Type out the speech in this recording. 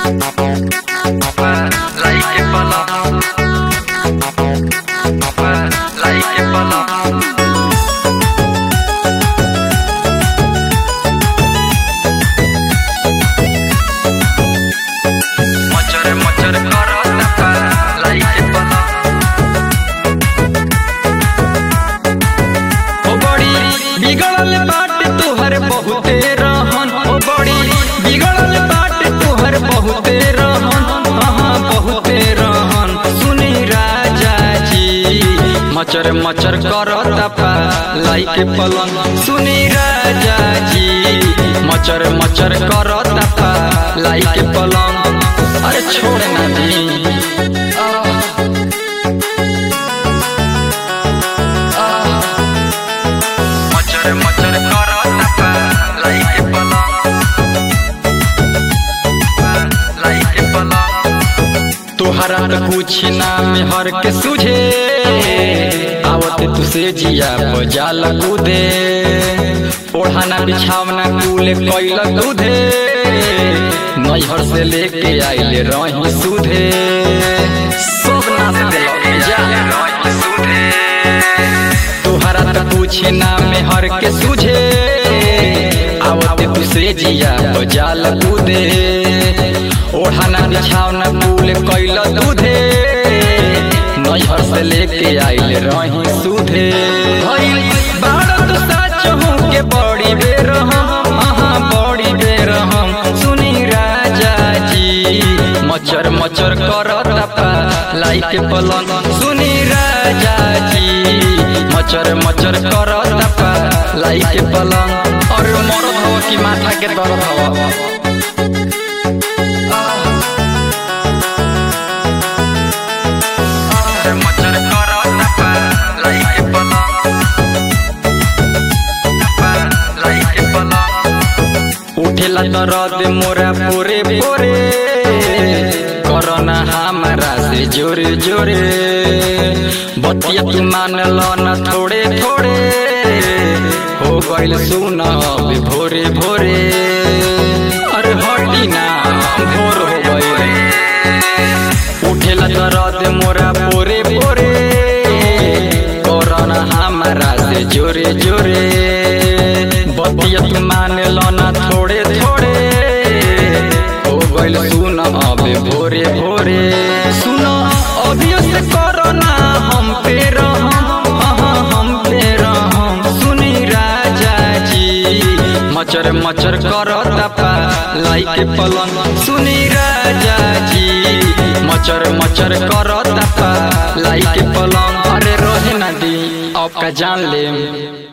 Like it pala. Like it pala. मचर मचर करत like it pala. ओ बड़ी बिगड़ल बाट तुहर बहुते रहन ओ बड़ी बिगड़ल बाट तुहर बहुते रहन हाँ बहुते रहन सुनी राजा जी मचर मचर करत लाई के पलंग सुनी राजा जी मचर मचर करत लाई के पलंग अरे छोड़ ना दी मचर मचर करत like it pala. Like it pala. तोहरा तो कुछ नाम हर के सुझे आवत तुसे जिया बजाल कूदे ओढ़ाना बिछावना कूले कैल दूधे नैहर से लेके आइले रही सुधे सब नाच दिल जा तोहरा तो कुछ नाम हर के सुझे आवत तुसे जिया बजाल कूदे ओढ़ाना बिछावना कूल कैल दूधे नैहर से लेके आइल रही सुधे भइल बारत सच हूँ के बड़ी बेर हम अहाँ बड़ी बेर हम सुनी राजा जी मचर मचर करत लाई के पलंग सुनी राजा जी मचर मचर करत लाई के पलंग और मरद हो कि माथा के दर्द हवा मचर करत like it pala. Like it pala. उठेला दर्द मोरा पोरे पोरे करना हमारा से जोरे जोरे बतिया तू मान लो न थोड़े थोड़े हो गइल सुन अब भोरे भोरे अरे हटी ना भोर हो गइल उठेला दर्द मोरा पोरे पोरे करना हमारा से जोरे जोरे बतिया तू मान लो ना थोड़े थोड़े हो गइल सुन अब भोरे भोरे सुन अभियो से करना हम पे रहम हाँ हम पे रहम सुनी राजा जी मचर मचर करत लाई के पलंग सुनी राजा जी मचर मचर करत लाई के पलंग अरे रोहे ना दी आपका जान ले